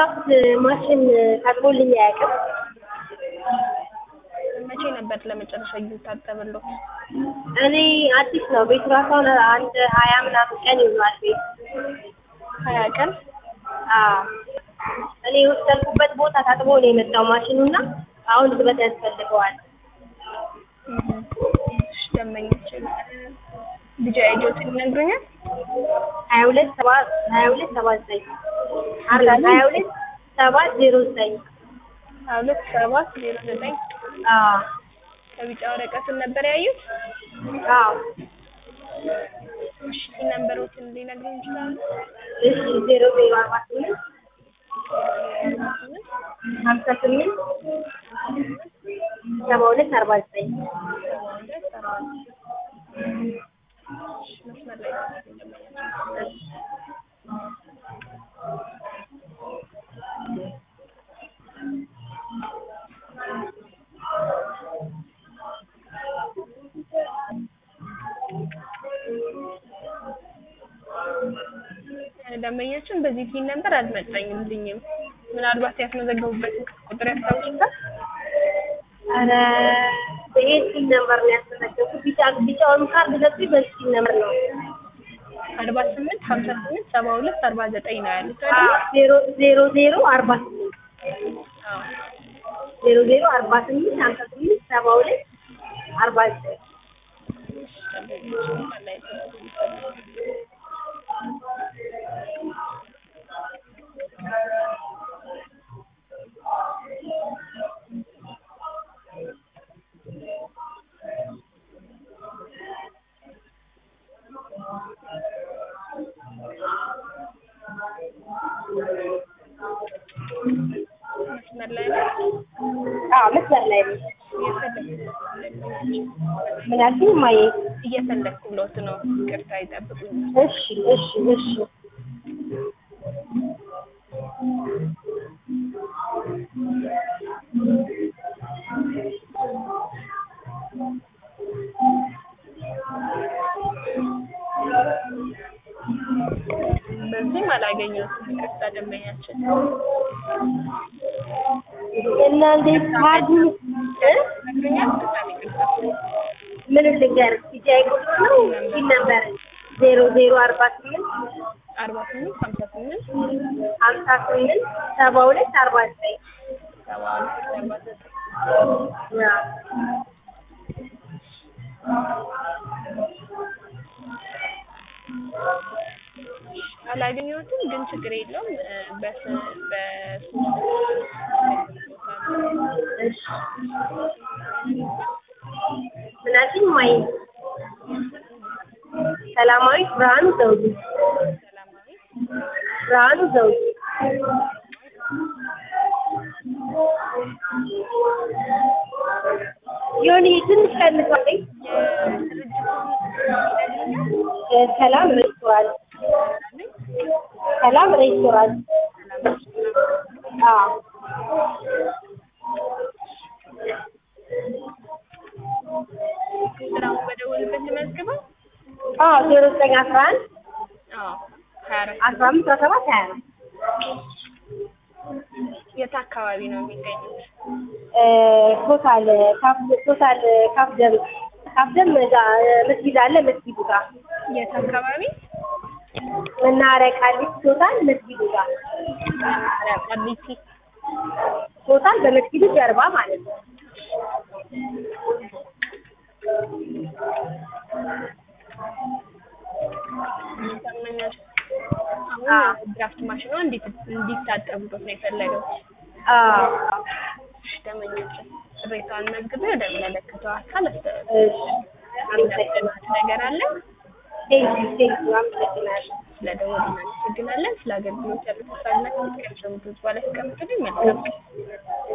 የድራፍት ማሽን ታጥቦልኝ አያውቅም። መቼ ነበር ለመጨረሻ ጊዜ ታጠበልዎት? እኔ አዲስ ነው ቤቱ ራሱ አሁን አንድ ሀያ ምናምን ቀን ይሆናል ቤት ሀያ ቀን አዎ እኔ የወሰድኩበት ቦታ ታጥቦ ነው የመጣው ማሽኑ እና አሁን እጥበት ያስፈልገዋል። እሺ ደንበኛችን ልጅ አይጆትን ይነግሩኛል? ሀያ ሁለት ሰባ ሀያ ሁለት ሰባ ዘጠኝ አርጋ ሀያ ሁለት ሰባት ዜሮ ዘጠኝ ሀያ ሁለት ሰባት ዜሮ ዘጠኝ አዎ ከቢጫ ወረቀትን ነበር ያዩት? አዎ እሺ ነንበሮችን ሊነግሩኝ ይችላሉ? እሺ ዜሮ ዜሮ አርባ ስምንት ሀምሳ ስምንት ሰባ ሁለት አርባ ዘጠኝ መስመር ላይ ደንበኛችን በዚህ ቲን ነበር አልመጣኝልኝም። ምናልባት ያስመዘገቡበትን ቁጥር ያስታውሱታል? ኧረ ይሄ ሲል ነበር ነው ያስመዘገብኩት። ቢጫ ቢጫውን ካርድ ሰጡኝ በዚህ ሲል ነበር ነው አርባ ስምንት ሀምሳ ስምንት ሰባ ሁለት አርባ ዘጠኝ ነው ያሉት አዎ አይደል? ዜሮ ዜሮ ዜሮ አርባ ስምንት አዎ ዜሮ ዜሮ አርባ ስምንት ሀምሳ ስምንት ሰባ ሁለት አርባ ዘጠኝ መስመር ላይ ነው አዎ መስመር ላይ ነው። ምን አልሽኝ እማዬ? እየፈለግኩ ብሎት ነው። ይቅርታ ይጠብቁኝ። እሺ እሺ እሺ በዚህም አላገኘሁትም። ይቅርታ ደንበኛችን እና እንዴት ካርዱ እ ነግሮኛል። በጣም ይቅርታ። ምን ልንገርህ ቢጫዬ ቁጥር ነው ሲል ነበር ዜሮ ዜሮ አርባ ስምንት አርባ ስምንት ሀምሳ ስምንት ሀምሳ ስምንት ሰባ ሁለት አርባ ዘጠኝ ሰባ ሁለት አርባ ዘጠኝ አዎ አላገኘሁትም፣ ግን ችግር የለውም። እ በስ በሶስት እሺ ምን አልሽኝ እማዬ? ሰላማዊት ብርሃኑ ዘውዱ ሰላማዊ ብርሃኑ ዘውዱ የሆነ ትንሽ ቀንሷለኝ እ ሰላም ሬስቶራንት ሰላም ሬስቶራንት አዎ ስራውን በደወልበት መዝግበው አዎ ዜሮ ዘጠኝ አስራ አንድ አዎ ሀያ አራት አስራ አምስት አስራ ሰባት ሀያ አራት የት አካባቢ ነው የሚገኙት? እ ቶታል ካፍ ቶታል ካፍ ደም ካፍ ደም እዛ መስጊድ አለ መስጊዱ ጋር የት አካባቢ? መናኸሪያ ቃሊቲ ቶታል መስጊዱ ጋር መናኸሪያ ቃሊቲ። ቶታል በመስጊዱ ጀርባ ማለት ነው። ታመኛል። አሁን ድራፍት ማሽኗ እንዴት እንዲታጠቡበት ነው የፈለገው? አዎ እሺ ደንበኛችን ቅሬታዋን መዝግቤ ወደሚመለከተው አካል አስተላልፍ። እሺ አመሰግናለሁ። ነገር አለ ቴንኪው ቴንኪው አመሰግናለሁ። ስለደወሉ እናመሰግናለን። ስለ አገልግሎት ያሉት ሀሳብና አስተያየት ከሚሰሙት በኋላ ያስቀምጡልኝ። መልካም